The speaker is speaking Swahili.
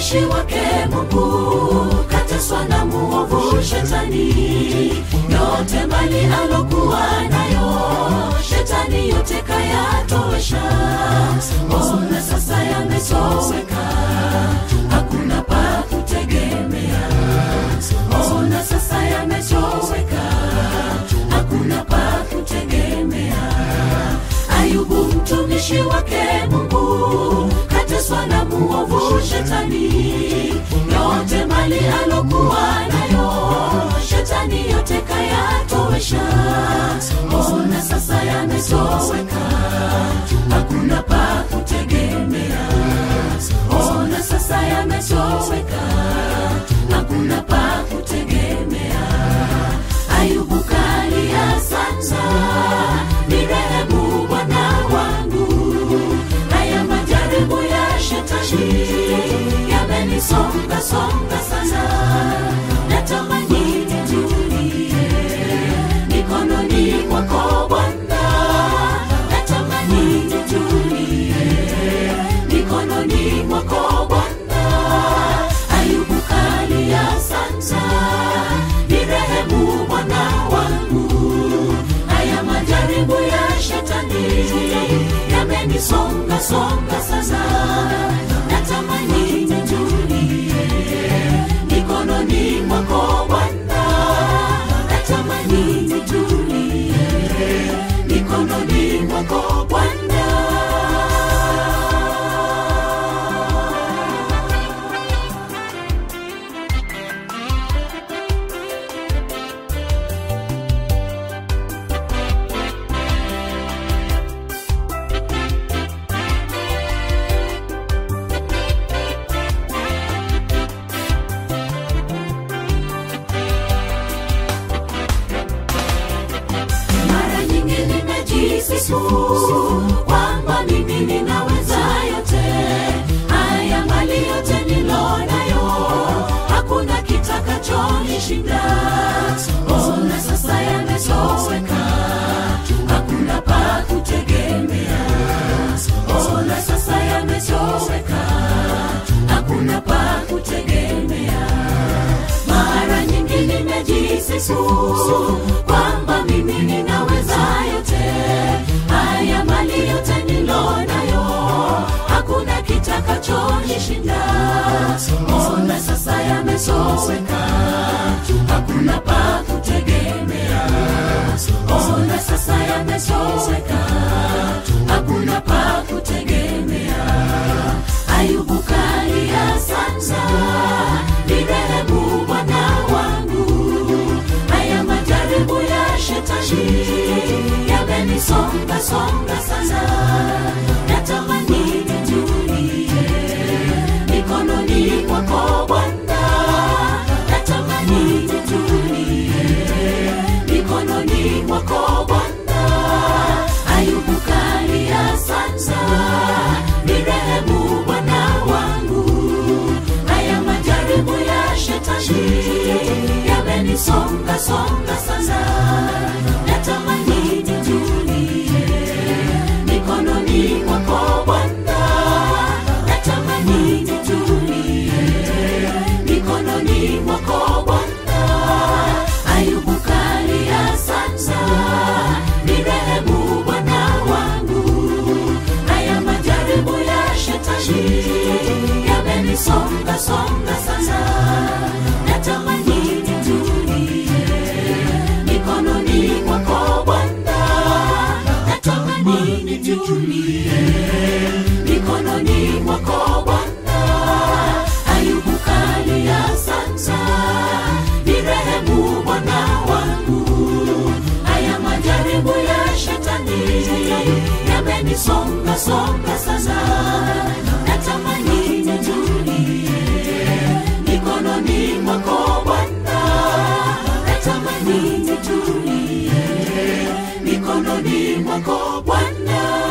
mtumishi wake Mungu kateswa na muovu shetani, yote mali alokuwa nayo shetani yote kayatowesha. Ona sasa yametoweka, hakuna pa kutegemea. Ona sasa yametoweka, hakuna pa kutegemea. Ayubu mtumishi wake Mungu kateswa na muovu shetani, yote mali alokuwa nayo shetani yote kayatowesha. Ona sasa yametoweka, hakuna pa kutegemea. Ona sasa yametoweka, hakuna pa kutegemea. Ayubu kalia sana, nirehemu Bwana wangu. Haya majaribu ya shetani yamenisonga songa sana, natamani nitulie mikononi mwako Bwana, natamani nitulie mikononi mwako Bwana. Ayubu kalia sana, nirehemu Bwana wangu. Haya majaribu ya shetani yamenisonga songa sana, natamani nitulie mikononi mwako Bwana, natamani nitulie mikononi mwako Bwana. mara nyingi nimejisifu kwamba mimi ninaweza yote haya mali yote nilonayo hakuna kitakachonishinda ona sasa yametoweka hakuna pa kutegemea ona sasa yametoweka hakuna pa kutegemea mara nyingi nimejisifu kwamba mimi ninaweza yote haya mali yote nilonayo hakuna kitakachonishinda ona sasa yametoweka hakuna pa kutegemea ona sasa yametoweka hakuna pa kutegemea ayubu kalia sana nirehemu bwana wangu haya majaribu ya shetani yamenisonga songa sana natamani nitulie mikononi mwako bwana natamani nitulie mikononi mwako bwana ayubu kalia sana nirehemu bwana wangu haya majaribu ya shetani yamenisonga songa sana natamani nitulie mikononi mwako bwana natamani nitulie mikononi mwako bwana ayubu kalia sana nirehemu bwana wangu haya majaribu ya shetani yamenisonga songa sana natamani nitulie mikononi mwako bwana natamani nitulie mikononi mwako bwana ayubu kalia sana nirehemu bwana wangu haya majaribu ya shetani yamenisonga songa sana natamani nitulie mikononi mwako bwana natamani nitulie mikononi mwako bwana